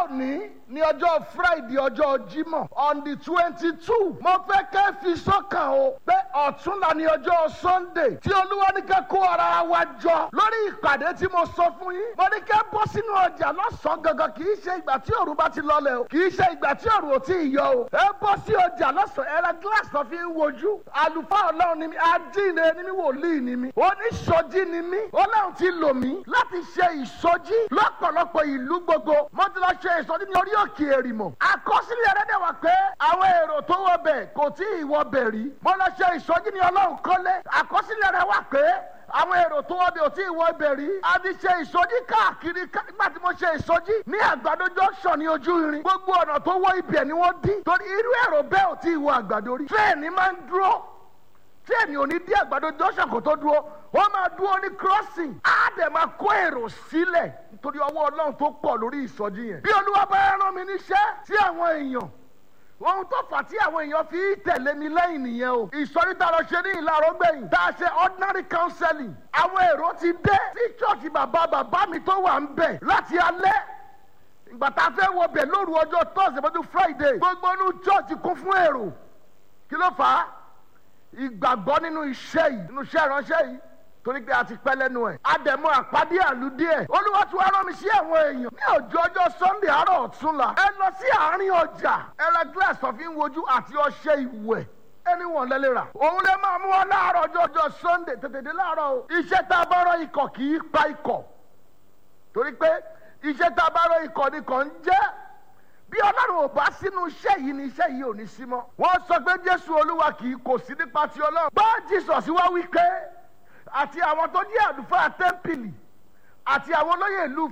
òní ní ọjọ́ friday ọjọ́ jímọ̀ on the twenty two mo fẹ́ kẹ́ fi sọ́kàn o pé ọ̀túnla ní ọjọ́ sunday tí olúwa ní kẹ́ kó ara wa jọ lórí ìpàdé tí mo sọ fún yín mo ní kẹ́ bọ́ sínú ọjà lọ́sàn-án gangan kì í ṣe ìgbà tí òru bá ti lọlẹ̀ o kì í ṣe ìgbà tí òru ò tí ì yọ o ẹ bọ́ sí ọjà lọ́sàn-án ẹ̀rọ gíláàsì tó fi ń wojú àlùfáà ọlọ́run ni mi adínre ni mi wòlíì ni mi oníṣojí ni mi ọlọ́run ti lò mí láti ṣe ìsọjí lọ́pọ̀lọpọ̀ ìlú gbogbo mo ti lọ ṣe ìsọjí ní orí òkè èrìmọ̀ àkọsílẹ̀ rẹ̀ dẹ̀ wá pé àwọn èrò tó wọ bẹ̀ kò tí ì wọ bẹ̀ rí mo lọ ṣe ìsọjí ní ọlọ́run kọ́lé àkọsílẹ̀ rẹ̀ wá pé àwọn èrò tó wọ bẹ̀ ò tí ì wọ bẹ̀ rí a ti ṣe ìsọjí káàkiri nígbà tí mo ṣe ìsọjí ní àgbàdo junction ní ojú irin gbogbo ọ̀nà tó wọ ibẹ̀ ni wọ́n dín torí irú èrò bẹ́ẹ̀ ò tí ì wọ àgbàdo rí tírẹ̀ẹ̀nì máa ń dúró tírẹ̀ẹ̀nì ò ní dí àgbàdo junction kó tó dúró wọ́n máa dúró ní crossing á dẹ̀ máa kó èrò sílẹ̀ nítorí ọwọ́ ọlọ́run tó pọ̀ lórí ìsọjí yẹn. bí olúwa bá rán mi níṣẹ́ sí àwọn èèyàn ohun tó fà tí àwọn èèyàn fi tẹ̀lé mi lẹ́yìn nìyẹn o. ìsọjí tá a lọ ṣe ní ìlàrọ̀ gbẹ̀yìn tá a ṣe ordinary counseling àwọn èrò ti dé sí church bàbá bàbá mi tó wà ń bẹ̀ láti alẹ́ ìgbà tá a fẹ́ wọ bẹ̀ lóru ọjọ́ thursday mọ́tò friday gbogbo inú church kún fún èrò kí ló fà á ìgbàgbọ́ nínú iṣẹ́ yìí nínú iṣẹ́ ìránṣẹ́ yìí torí pé a ti pẹ́ lẹ́nu ẹ̀. àdẹ̀mọ́ àpàdé àlùdí ẹ̀. olúwa tí wàá rán mi sí àwọn èèyàn. ní ọjọ́ ọjọ́ sunday àárọ̀ ọ̀túnla. ẹ lọ sí àárín ọjà. ẹ ra glass tó fi ń wojú àti ọṣẹ ìwẹ̀. ẹni wọn lẹ́lẹ́ rà. òun lè máa mú wọn láàárọ̀ ọjọ́ ọjọ́ sunday tètè dé láàárọ̀ o. iṣẹ́ tá a bá rọ ikọ̀ kì í pa ikọ̀. torí pé iṣẹ́ tá a bá rọ ikọ̀ ni kò ń jẹ́ bí ọlọ́run ò bá sínú iṣẹ́ yìí ni iṣẹ́ yìí ò ní sí mọ́. wọ́n sọ pé jésù olúwa kì í kò sí nípa ti ọlọ́run. bá jesus wá wí pé àti àwọn tó jẹ́ àlùfáà tẹ́ḿpìlì àti àwọn olóyè ìlú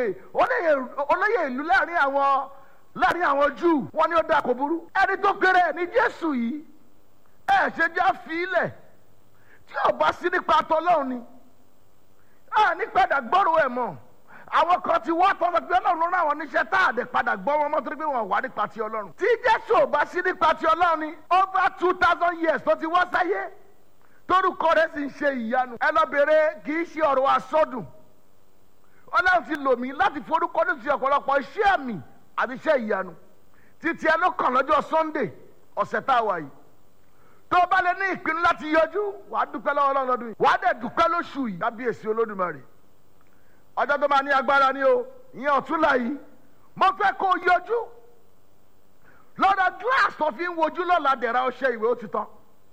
olóyè ìlú láàrin àwọn láàrin àwọn júù wọ́n ní ó dáa kò burú. ẹni tó kéré ní jésù yìí ẹ ṣe já fi ilẹ̀ tí ò bá sí nípa tọlọ́run ni a ní padà gbọ́rò ẹ̀ mọ́ àwọn kan ti wá tọ́lọ́ pé ọlọ́run ló rán àwọn oníṣẹ́ tá a dẹ̀ padà gbọ́ wọn mọ́ torí pé wọ́n wà nípa ti ọlọ́run. tí jésù ò bá sí nípa ti ọlọ́run ni over two thousand years tó ti wá sáyé torúkọ rẹ̀ sì ń ṣe ìyanu. ẹ lọ bèrè kì í ṣe ọ̀rọ̀ asọ́dùn ọlọ́run ti lò mí láti forúkọ ní ti ọ̀pọ̀lọpọ̀ iṣẹ́ àmì àti iṣẹ́ ìyanu títí ẹ ló kàn lọ́jọ́ sunday ọ̀sẹ̀ tá a wà yìí tó o bá lè ní ìpinnu láti yọjú wàá dúpẹ́ lọ́wọ́ ọlọ́run lọ́dún yìí wàá dẹ̀ dúpẹ́ lóṣù yìí kábíyèsí olódùmarè ọjọ́ tó máa ní agbára ni o ìyẹn ọ̀túnla yìí mo fẹ́ kó o yọjú lọ́dọ̀ glass tó fi ń wojú lọ́la dẹ̀ra ọṣẹ ìwé ó ti tán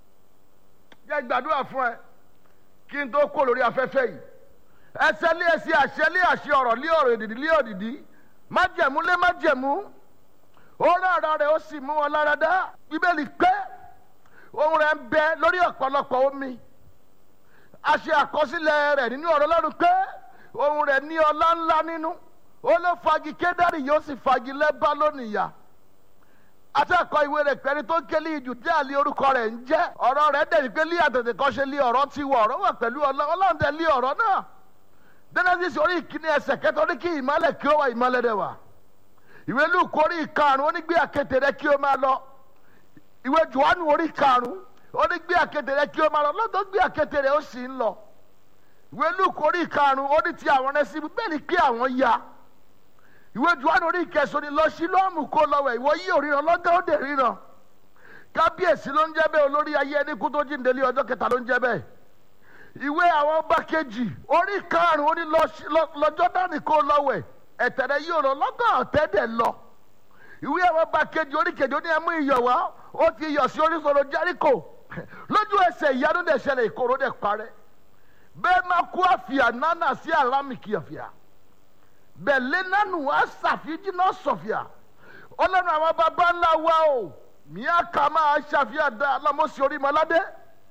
jẹ́ gbàdúrà fún ẹ kí n tó kó lórí afẹ́fẹ́ yìí ẹsẹ̀ lé ẹsẹ̀ àṣẹ lé àṣẹ ọ̀rọ̀ lé ọ̀rọ̀ èdìdì lé òdìdí májẹ̀mú lé májẹ̀mú ó rárá rẹ̀ ó sì mú wọn lára dá bíbélì pé ohun rẹ̀ ń bẹ lórí ọ̀pọ̀lọpọ̀ omi a ṣe àkọsílẹ̀ rẹ̀ nínú ọ̀rọ̀ lọ́rùn pé ohun rẹ̀ ní ọlá ńlá nínú ó ló fagi kédárì yóò sì fagi lẹ́bá lónìí yá atẹ́kọ̀ọ́ ìwé rẹ̀ pẹ́ni tó ń kélé ìjù jẹ́ àlè orúkọ rẹ̀ ń jẹ́ ọ̀rọ̀ rẹ̀ dẹ̀ ní pé lé àtẹ̀tẹ̀ kan ṣe lé ọ̀rọ̀ ti wọ̀ ọ̀rọ̀ wà pẹ̀lú ọlọ́run tẹ̀ lé ọ̀rọ̀ náà genesis orí ìkíní ẹsẹ̀ kẹta ó ní kí ìmọ̀lẹ̀ kí ó wà ìmọ̀lẹ̀ rẹ̀ wà ìwé luke orí ìkarùn ó ní gbé àkété rẹ̀ kí ó máa lọ ìwé johannu orí ìkarùn ó ní gbé àkété rẹ̀ kí ó máa lọ lọ́dọ̀ gbé àkété rẹ̀ ó sì ń lọ ìwé luke orí ìkarùn ó ní ti àwọn ẹsẹ̀ bẹ́ẹ̀ ni kí àwọn ya ìwé juwani orí ìkẹsàn ni lọ sí lọ́ọ̀mù kó lọ́wọ́ ìwọ yí òríran lọ́gán ó dé ríran kábíyèsí ló ń jẹ́ bẹ́ẹ̀ olórí ayé ẹni kú tó jíǹde lé ọjọ́ kẹta ló ń jẹ́ bẹ́ẹ̀ ìwé àwọn ọba kejì orí karùn-ún ó ní lọ́jọ́ dání kó lọ́wọ́ ẹ̀tẹ̀rẹ̀ yí òrò lọ́gán ọ̀tẹ́dẹ̀ lọ ìwé àwọn ọba kejì orí kejì ó ní ẹmú iyọ̀ wá ó fi iyọ̀ sí oríṣiríṣi járíkò lójú ẹsẹ̀ ìyanu dẹ̀ ṣẹlẹ̀ ìkorò dẹ̀ parẹ́ bẹ́ẹ̀ máa kú àfìà nánà sí àlámìkì àfìà bẹ̀lẹ́ nánu asàfijì náà sọ̀fìà ọlọ́run àwọn baba ńlá wa o mìíà ká máa ṣàfihàn dá alámọ̀sí orí mọ́ládé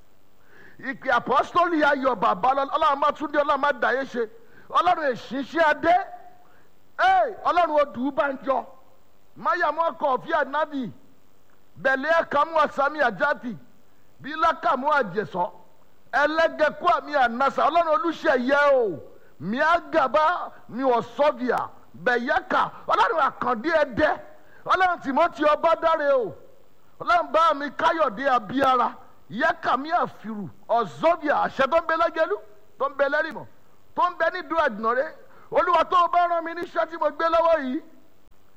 ìpè àpọ́sítọ́lì ayọ̀ bàbá ọlọ́run máa tún dé ọlọ́run máa dàyé ṣe ọlọ́run èṣìṣẹ́ adé ọlọ́run odù banjọ máyàmú ọkọ̀ ọ̀fíà nábì bẹ̀lẹ́ ẹ̀kámú àsámi àjáàtì bílákàmú àjẹsọ́ ẹlẹ́gẹ̀kú àmì ànásà ọlọ́run olùṣeyẹ o miagaba mi ọsọbìà bẹyẹka ọlọ́run àkàndé ẹdẹ ọlọ́run tìmọ́tì ọba dáre o ọlọ́run bá mi káyọ̀dé abíára yẹka mi àfìrù ọ̀zọ́bìà àṣẹ tó ń bẹ lẹ́gẹ̀lú tó ń bẹ lẹ́rìmọ̀ tó ń bẹ nídùú àdìnàrẹ́ olúwa tó o bá rán mi níṣẹ́ tí mo gbé lọ́wọ́ yìí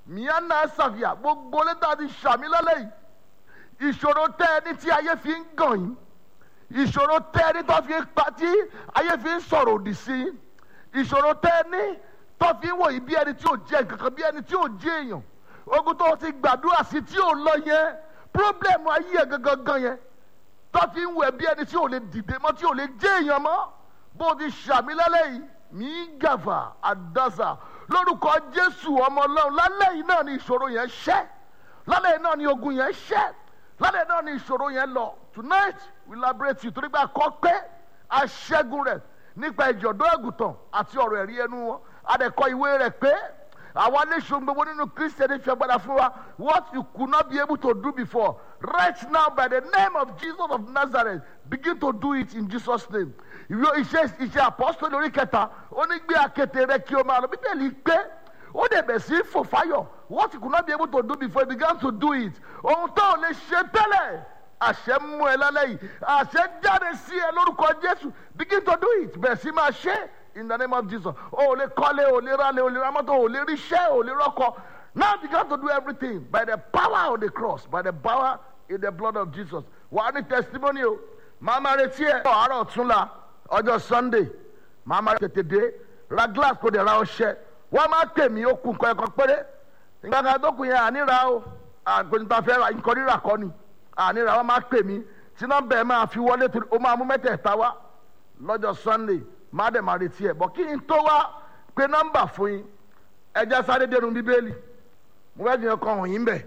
mìíràn náà ṣàfihàn gbogbo létà ti ṣàmì lọ́lẹ́ yìí ìṣòro tẹ́ ẹni tí ayé fi ń gàn yín ìṣòro tẹ́ ẹni tó fi ń pa tí ayé fi ń sọ̀rọ̀ òdì sí yín ìṣòro tẹ́ ẹni tó fi ń wò yín bí ẹni tí ò jẹ́ kankan bí ẹni tí ò jẹ́ èèyàn ogun tó ti gbàdúrà sí tí ò lọ yẹn pírọ́blẹ̀mù ayé ẹ̀ gangan gan yẹn tó fi ń wẹ̀ bí ẹni tí ò lè dìde mọ́ tí ò lè jẹ́ èèyàn mọ́ bó ti ṣàmì lálẹ́ yìí mí gàfà àdásà lórúkọ jésù ọmọ ọlọ́run lálẹ́ yìí náà ni ìṣòro yẹn ṣẹ́ lálẹ́ yìí náà ni ogun yẹn ṣẹ́ lálẹ́ náà ni ìṣòro yẹn lọ tonight we liberate you torí pé a kọ́ pé aṣẹ́gun rẹ̀ nípa ìjọ̀dọ́ ẹ̀gùtàn àti ọ̀rọ̀ ẹ̀rí ẹnu wọn adẹ̀kọ ìwé rẹ̀ pé àwa léṣun gbogbo nínú kristiani fi agbada fún wa what you could not be able to do before right now by the name of jesus of nazareth begin to do it in jesus name ìwé iṣẹ́ iṣẹ́ apọ́sítọ́lì orí kẹta ó ní gbé akéte rẹ kí o máa lọ bíbélì pé ó dẹ̀ bẹ̀ sí fò fáyọ̀ what you could not be able to do before you began to do it ohun tó o lè ṣe tẹ́lẹ̀ àṣẹ mú ẹ lálẹ́ yìí àṣẹ jáde sí ẹ lórúkọ jésù begin to do it bẹ̀ sí máa ṣe in the name of jesus o ò lè kọ́lé o ò lè rálé o ò lè ra mọ́tò o ò lè ríṣẹ́ o ò lè rọ́kọ now begin to do everything by the power of the cross by the power in the blood of jesus wà á ní testimony o màá máa retí ẹ àárọ̀ ọ̀túnla ọjọ́ sunday màá máa tètè dé ra glass kò dé ra ọṣẹ wọ́n máa pè mí ó kun nǹkan ẹ̀kan péré nǹkan kan tó kun yẹn àníra o àgbẹ̀nta fẹ́ ra nǹkan rírà kọ́ ni àníra wọ́n máa pè mí tí nọ́mbà ẹ̀ máa fi wọlé torí ó máa mú mẹ́tẹ̀ẹ̀ta wá lọ́jọ́ sunday máa dẹ̀ máa retí ẹ̀ bọ̀ kí n tó wá pé nọ́mbà fún yín ẹja sáré dénú bíbélì mo fẹ́ jìyàn kan hàn yín bẹ̀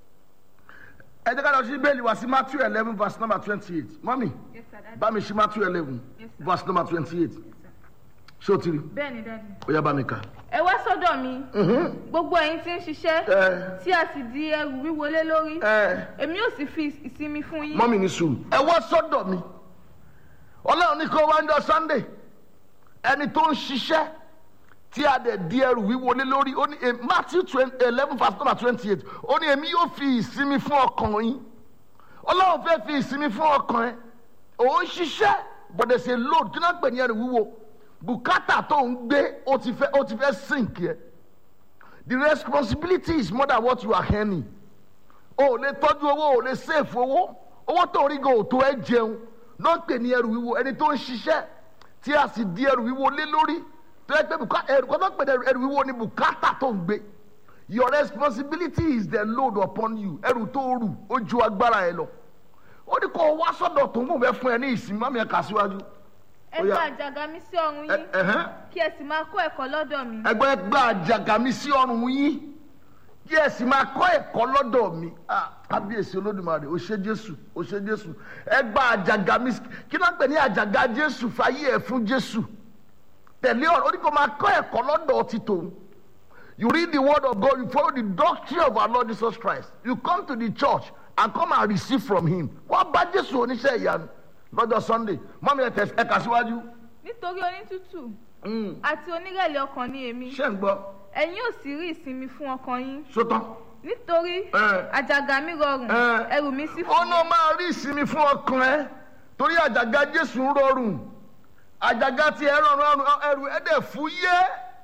ẹ jẹ́ ká lọ sí bíbélì wá sí matthew eleven verse number twenty eight mọ́mì Yes, sir, Daddy. bá mi sí matthew eleven Yes, sir. verse number twenty eight Yes, ṣé sir. o ti rí bẹ́ẹ̀ni dadi. ó yá bá mi kà. ẹ wá sọ́dọ̀ mi gbogbo ẹ̀yin tí ń ṣiṣẹ́ ẹ tí a sì di ẹrù wíwo lé lórí ẹ èmi yóò sì fi ìsinmi fún yín. mọ́mì ní sùúrù. ẹ wá sọ́dọ̀ mi ọlọ́run ní kó wá ń jọ sunday ẹni tó ń ṣiṣẹ́ tí a dẹ̀ di ẹrù wíwo lé lórí ó ní eh, matthew eleven verse number twenty eight ó ní èmi yóò fi ìsinmi fún ọkàn yín ọlọ́run fẹ́ fi ìsinmi fún ọkàn ẹ òun ṣiṣẹ́ but there's a load kí náà pè ní ẹrù wíwo bùkátà tó ń gbé ó ti fẹ́ ó ti fẹ́ sink yẹ the responsibility is more than what you are earning o ò lè tọ́jú owó o ò lè save owó owó tó ń rí gan ò tó ẹ jẹun ló ń pè ní ẹrù wíwo ẹni tó ń ṣiṣẹ́ tí a sì di ẹrù wíwo lé lórí tó yẹ pé bùkátà ẹrù kan tó ń pè ní ẹrù- ẹrù wíwo ni bùkátà tó ń gbé your responsibility is the load upon you ẹrù tó rù ó ju agbára ẹ lọ ó ní kó o wá sọ́dọ̀ tó ń bò fẹ́ fún ẹ ní ìsinmi mọ́mí ẹ kà síwájú. ẹ Ó yá. gba àjàgà mi sí ọrùn Ẹ- yín ẹ̀hẹ́n. kí ẹ sì máa kọ́ ẹ̀kọ́ lọ́dọ̀ mi. ẹgbẹ́ gba àjàgà mi sí ọrùn yín kí ẹ sì máa kọ́ ẹ̀kọ́ lọ́dọ̀ mi Ah, kábíyèsí olódùmarè ó ṣe jésù ó ṣe jésù ẹ gba àjàgà mi sí- kí ló ń pè ní àjàgà jésù fàyè ẹ̀ fún jésù tẹ̀lé ọ̀rọ̀ ó ní kó máa kọ́ ẹ̀kọ́ lọ́dọ̀ ti tòun you read the word of God you follow the doctrine of our Lord Jesus Christ you come to the church and come and receive from him wọ́n bá jésù oníṣẹ́ ìyanu lọ́jọ́ sunday mọ́mí ẹ̀ tẹ̀ ẹ̀ kà síwájú nítorí onítùtù Mm, àti onírẹ̀lẹ̀ ọkàn ni èmi ṣé ń gbọ́ ẹ̀yin yóò sì rí ìsinmi fún ọkàn yín sótán. nítorí Ẹ. àjàgà mi rọrùn Ẹ. ẹrù mi sì ó fún náà máa rí ìsinmi fún ọkàn ẹ torí àjàgà jésù ń rọrùn àjàgà tí ẹ rọrùn ọrùn ẹrù ẹ dẹ̀ fún yé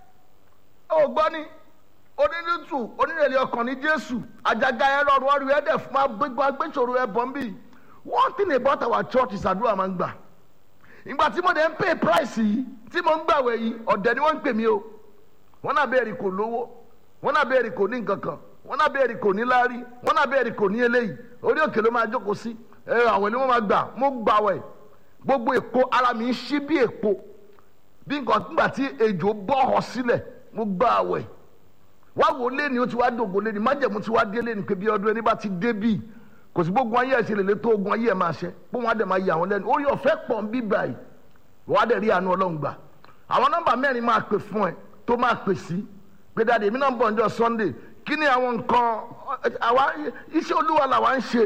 ó gbọ́ ni onínútù onírẹ̀lẹ̀ ọkàn ní jésù àjàgà ẹ rọrùn ọrùn ẹ dẹ̀ fún agbégbá agbésòro ẹ bọ̀ ń bì one thing about our church is àdúrà máa ń gbà ìgbà tí mo dẹ̀ ń pay price yìí tí mo ń gbàwẹ̀ yìí ọ̀dẹ̀ ni wọ́n ń pè mí o wọ́n náà bẹ́ẹ̀ rí kò lówó wọ́n náà bẹ́ẹ̀ rí kò ní nǹkan kan wọ́n náà bẹ́ẹ̀ rí kò ní láárí wọ́n náà bẹ́ẹ̀ rí kò ní eléyìí orí òkè ló máa jókòó sí ẹ àwẹ̀ ni wọ́n máa gbà mo gbà wẹ̀ gbogbo èpo ara mi ń ṣí bí èpo bí nǹkan nígbà tí ejò bọ́ ọ sílẹ̀ mo gbà wẹ̀ wá wò lé ni ó ti wá dògbò lé ni májẹ̀mú ti wá dé lé ni pé bí ọdún ẹni bá ti dé bíi kò sí gbogbo ayé ẹ̀ ṣe lè lé tó ogun ayé ẹ̀ máa ṣe pé wọ́n á dẹ̀ máa yà wọ́n lẹ́nu orí ọ̀fẹ́ pọ̀ ń bí báyìí wọ́n á dẹ̀ rí àánú ọlọ́run gbà àwọn nọ́mbà mẹ́rin máa pè fún ẹ tó máa pè sí pé dáadé èmi náà ń bọ̀ ọjọ́ sunday kí ni àwọn nǹkan àwa iṣẹ́ olúwa làwa ń ṣe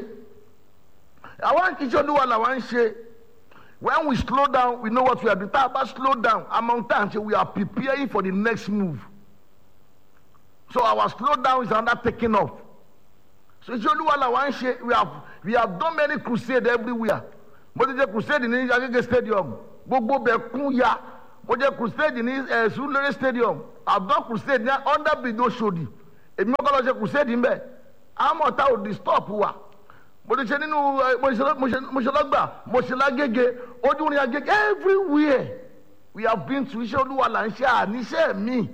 àwa iṣẹ́ olúwa làwa ń ṣe when we slow down we know what we are doing tá a bá slow down among times we are preparing for the next move so our slow down is another taking off so iṣẹ́ olúwa làwa ń ṣe we have we have done many crusade everywhere mo ti jẹ crusade ní agége stadium gbogbo bẹ kún ya mo jẹ crusade ní ẹ Surulere stadium i have done crusade ní under bido sodi èmi kọ́ lọ ṣe kùsẹ́ẹ̀dì ń bẹ̀ àmọ́ tá ò disturb wa mo ti ṣe nínú ẹ, mo ṣe- mo ṣe- mo ṣe lọ́gbà mo ṣe lágége ojú ni agége everywhere we have been to iṣẹ́ olúwa là ń ṣe àníṣe mi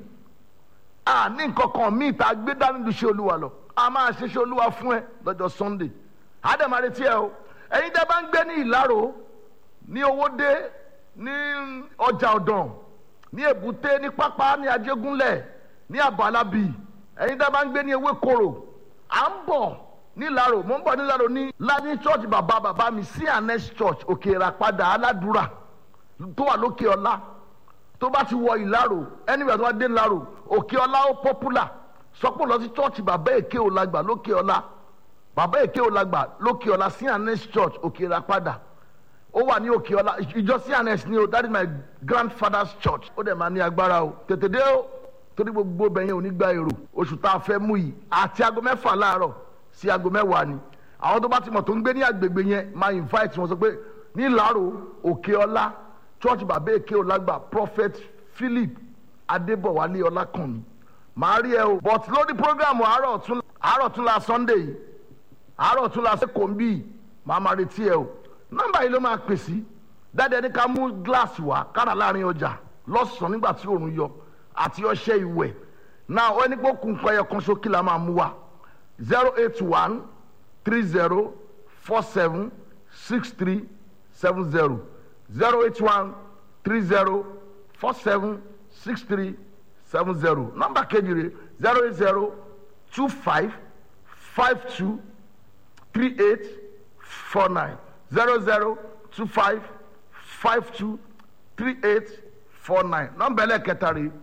àní nǹkan kan míì tá a gbé dání lu iṣẹ́ olúwa lọ a máa ṣe iṣẹ́ olúwa fún ẹ lọ́jọ́ sunday àdèmà retí ẹ o ẹ̀yin tẹ́ bá ń gbé ní ìlàrò ní owódé ní ọjà ọ̀dàn ní èbúté ní pápá ní ajégúnlẹ̀ ní àbálábì ẹ̀yin tẹ́ bá ń gbé ní ewékoro à ń bọ̀ nílàrò mò ń bọ̀ nílàrò ní ládé church bàbá bàbá mi sí anes church òkè ìràpadà aládùúrà tó wà lókè ọlá tó bá ti wọ ìlàrò anywhere tó bá dé ìlàrò òkè ọlá ó popular sọpọ̀ lọ sí church bàbá èké òlàgbà lókè ọlá bàbá èké òlàgbà lókè ọlá sí anes church òkè ìràpadà ó wà ní òkè ọlá ìjọ cns ni o that is my grandfather's church ó dẹ̀ máa ní agbára o tètè dé o torí gbogbo bẹ̀yẹn ò ní gba èrò oṣù tá a fẹ́ mú yìí àti aago mẹ́fà láàárọ̀ sí aago mẹ́wàá ni àwọn tó bá ti mọ̀ tó ń gbé ní agbègbè yẹn máa invite wọn sọ pé ní ìlàrò òkè ọlá church bàbá èké ọlágbà prophet philip adébọ̀wálé ọlákànmí màá rí ẹ o but lórí program àárọ̀ tún àárọ̀ tún la sunday yìí àárọ̀ tún la sẹ́kọ̀ọ́ ń bì máa máa retí ẹ o nọ́mbà yìí ló máa pè sí dáadáa ní ká mú gíláàsì wá kára láàrin ọjà lọ́sàn-án nígbà tí òòrùn yọ àti ọṣẹ ìwẹ̀ náà ó ní pé ó kún nǹkan ẹyọ kan ṣókí la máa mú wa zero eight one three zero four seven six three seven zero zero eight one three zero four seven six three seven zero nọ́mbà kejì rẹ̀ zero eight zero two five five two three eight four nine zero zero two five five two three eight four nine nọ́mbà ẹlẹ́kẹta rẹ̀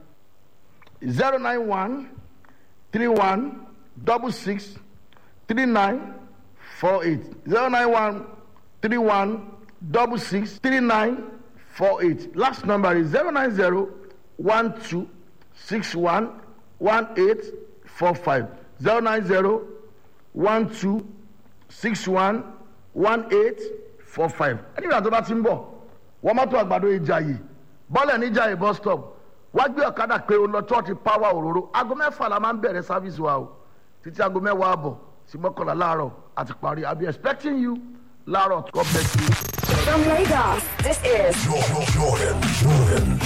zero nine one three one double six three nine four eight zero nine one three one double six three nine four eight last number is zero nine zero one two six one one eight four five zero nine zero one two six one one eight four five ẹni ìgbà tó bá ti ń bọ̀ wọ́n mọ́tò àgbàdo ìjàyè bọ́lẹ̀ níjàyè bus stop wá gbé ọ̀kadà pé o lọ church power òróró aago mẹ́fà la máa ń bẹ̀rẹ̀ service wa o títí aago mẹ́wàá àbọ̀ sí mọ́kànlá láàárọ̀ àti parí i be expecting you láàárọ̀ god bless you. From Lagos, this is Jordan, Jordan, Jordan.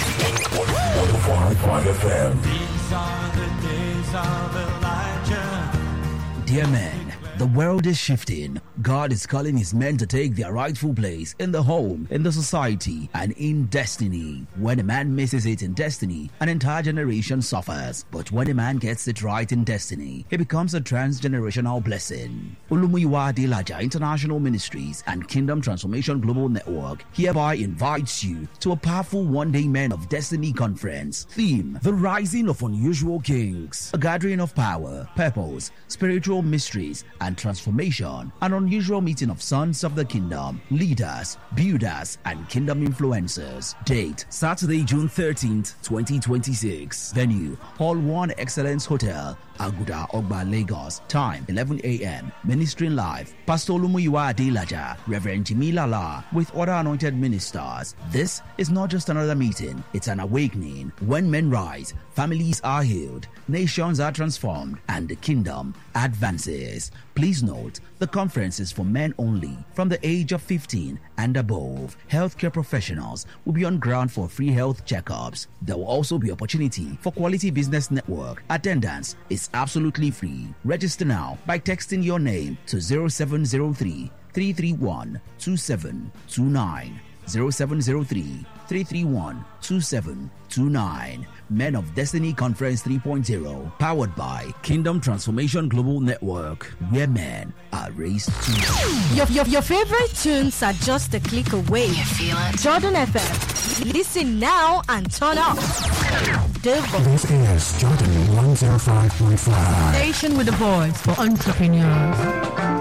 105.5 FM. These are the days of Elijah. Dear men, the world is shifting. God is calling his men to take their rightful place in the home, in the society, and in destiny. When a man misses it in destiny, an entire generation suffers. But when a man gets it right in destiny, he becomes a transgenerational blessing. Ulumuyiwa Adelaja International Ministries and Kingdom Transformation Global Network hereby invites you to a powerful one-day Men of Destiny conference. Theme: The Rising of Unusual Kings. A gathering of power, purpose, spiritual mysteries, and transformation. An unusual meeting of sons of the kingdom, leaders, builders, and kingdom influencers. Date Saturday, June 13th, 2026. Venue Hall 1 Excellence Hotel, Aguda Ogba, Lagos. Time 11 a.m. Ministering live. Pastor Lumuyiwa Adelaja, Reverend Jimmy Lala, with other anointed ministers. This is not just another meeting, it's an awakening. When men rise, families are healed, nations are transformed, and the kingdom advances. Please note, the conference is for men only from the age of 15 and above. Healthcare professionals will be on ground for free health checkups. There will also be opportunity for quality business network. Attendance is absolutely free. Register now by texting your name to 0703 331 2729. 0703 331 2729. Men of Destiny Conference 3.0, powered by Kingdom Transformation Global Network, where men are raised to. Your, your, your favorite tunes are just a click away. You feel it? Jordan FM. Listen now and turn up. The This is Jordan 105.5. station with a voice for entrepreneurs.